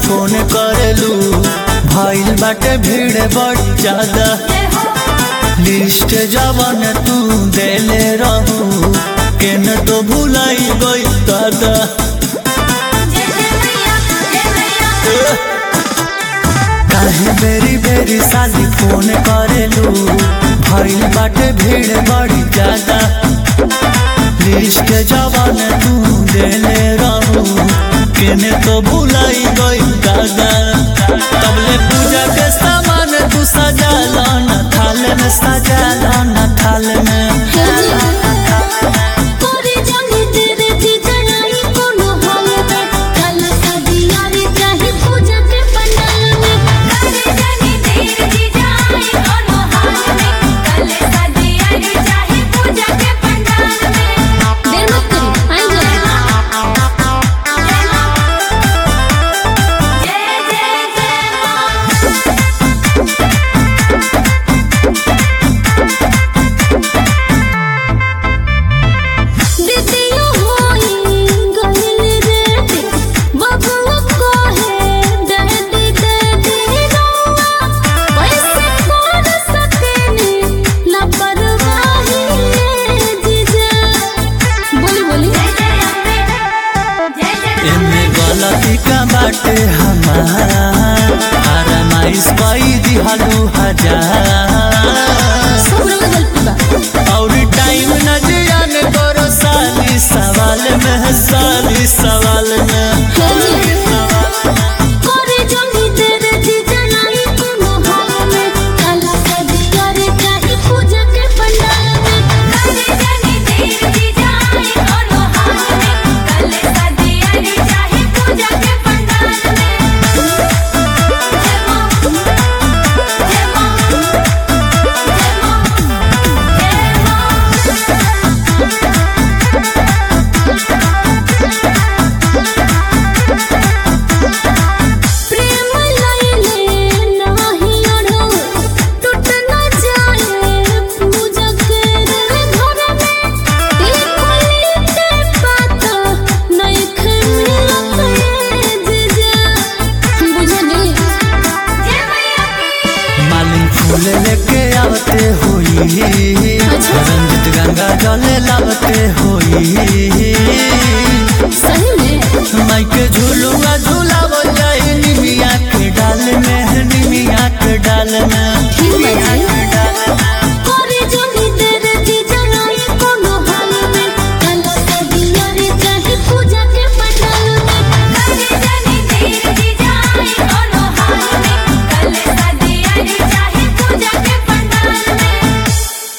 phone करेलू भइल बाटे भीड़ बड़ ज्यादा लिस्ट जवन तू देले रहू केन तो भुलाई गई दादा काहे बेरी बेरी साली फोन करेलू भइल बाटे भीड़ बड़ी ज्यादा लिस्ट जवन तू देले रहू केने तो भुलाई गई दादा तबले पूजा के सामान तू सजा लो न थाल में सजा लो न थाल में एमे गलती का बाटे हमार फरमाइश कई दिहलू हजार और टाइम न जियान करो साली सवाल में साली सवाल में मालिन फूल लेके आवते होई रंजित गंगा जल लावते होई